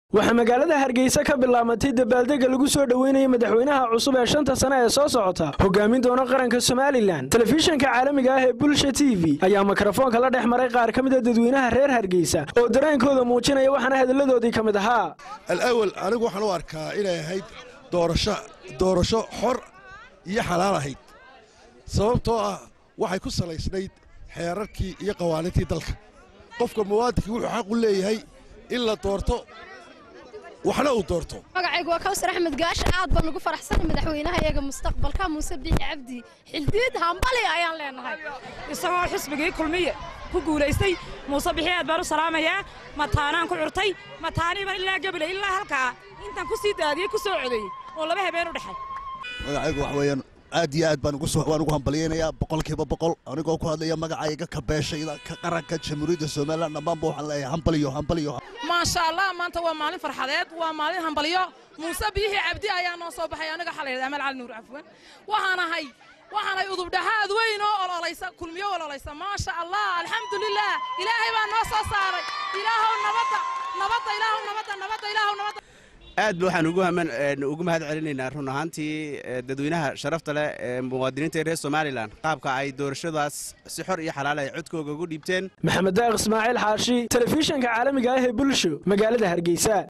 waxaa magaalada hargeysa ka bilaabatay dabaaldega lagu soo dhoweynaya madaxweynaha cusub ee shanta sane ee soo socota hogaamin doona qaranka somalilan telefishanka caalamiga ah ee bulsha t v ayaa mikrofoonka la dhex maray qaar ka mid a dadweynaha reer hargeysa oo dareenkooda muujinaya waxaana hadalladoodii ka mid ahaa alawal anigu waxaan u arkaa inay ahayd doorasho doorasho xor iyo xalaal ahayd sababtoo ah waxay ku salaysnayd xeerarkii iyo qawaaniintii dalka qofka muwaadinkii wuxuu xaq u leeyahay in la doorto waxna uu doorto magacaygu waa kawsar axmed gaasha aad baan ugu faraxsanay madaxweynaha iyaga mustaqbalka muuse biixi cabdi xildiid hambali ayaan leenahay isagoo xisbigii kulmiye ku guulaystay muuse bixi aad baan u salaamayaa mataanaan ku curtay mataaniiban ilaa gebile ilaa halkaa intaan ku sii daadiyey ku soo codeeyey oo laba habeen u dhexay magacaygu wax weeyaan aad iyo aad baan waan ugu hambalyaynayaa boqolkiiba boqol anigoo ku hadlaya magacayga ka beeshayda ka qaranka jamhuuriyadda somalilan dhammaanba waxaan leeyahay hambaliyo hambaliyo maasha allah maanta waa maalin farxadeed waa maalin hambalyo muuse biixi cabdi ayaa noo soo baxay aniga waxaa la yidhahda amal cali nuur cafwan waxaan ahay waxaanay udubdhaxaad weyn oo ololaysa kulmiyo ololaysa maasha allah alxamdulilah ilaahay baa noo soo saaray ilaahow nabadda nabadda ilaahow nabadda nabadda ilaahow nabadda aad ba waxaan ugu mahad celinaynaa run ahaantii dadweynaha sharafta leh ee muwaadiniinta reer somalilan qaabka ay doorashadaas si xor iyo xalaal ay codkooga ugu dhiibteen maxamed daaq ismaaciil xaashi telefishanka caalamiga ah ee bulsho magaalada hargeysa